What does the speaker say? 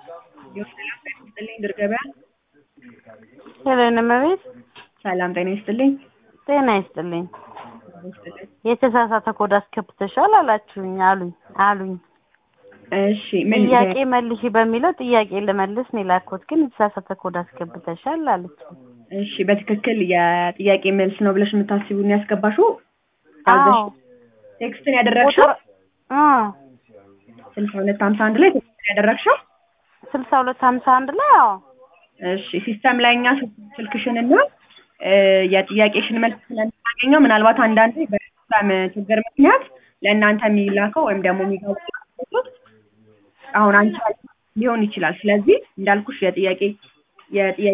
ሰላም ጤና ይስጥልኝ ድር ገበያ። ሄለን እመቤት ሰላም ጤና ይስጥልኝ። ጤና ይስጥልኝ። የተሳሳተ ኮድ አስገብተሻል አላችሁኝ አሉኝ አሉኝ። እሺ ምን ጥያቄ መልሺ በሚለው ጥያቄ ልመልስ ነው የላኩት፣ ግን የተሳሳተ ኮድ አስገብተሻል አለች። እሺ በትክክል የጥያቄ መልስ ነው ብለሽ የምታስቢውን ያስገባሽው? አዎ ቴክስትን ያደረግሽው ቁጥር እ ስልሳ ሁለት ሀምሳ አንድ ላይ ቴክስትን ያደረግሽው? ስልሳ ሁለት ሀምሳ አንድ ላይ አዎ እሺ ሲስተም ላይ እኛ ስልክሽን እና እ የጥያቄሽን መልስ ስለምናገኘው ምናልባት አንዳንዴ በሲስተም ችግር ምክንያት ለእናንተ የሚላከው ወይም ደግሞ የሚገባው አሁን አንቺ ሊሆን ይችላል። ስለዚህ እንዳልኩሽ የጥያቄ የጥያቄ